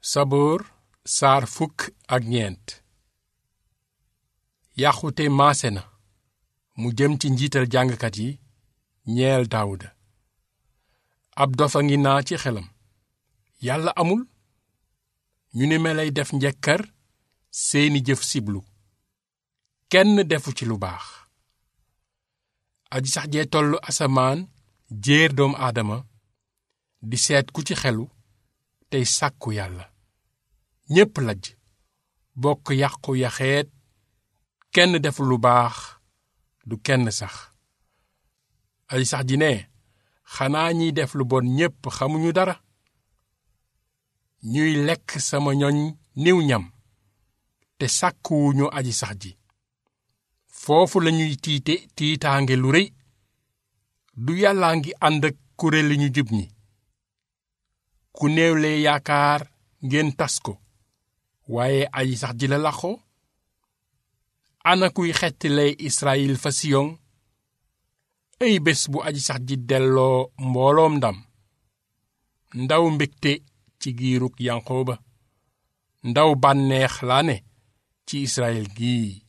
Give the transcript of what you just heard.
saboor saar fukk ak ñeent yàqute maase na mu jëm ci njiital jàngkat yi ñeel daawuda ab dofa ngi naa ci xelam yàlla amul ñu ni melay def njekkar seeni jëf siblu kenn defu ci lu baax aji sax jee tollu asamaan jéer doomu aadama di seet ku ci xelu tey sàkku yàlla ñépp lajj bokk yàqu yaxeet kenn defu lu baax du kenn sax aji sax ji ne xanaa ñiy def lu bon ñépp xamuñu dara ñuy lekk sama ñoñ niw ñam te sàkkuwuñu aji sax ji foofu lañuy tiite tiitaange lu rëy du yàllaa ngi ànd ak kuréeli ñu jub ñi ku néewle yaakaar ngeen tas ko waaye aji sax ji la laxoo ana kuy xettile Israyil fa Siyon ay bés bu aji sax ji delloo mbooloom ndam ndaw mbégte ci giirug Yanqooba ndaw bànneex laa ne ci Israyil gii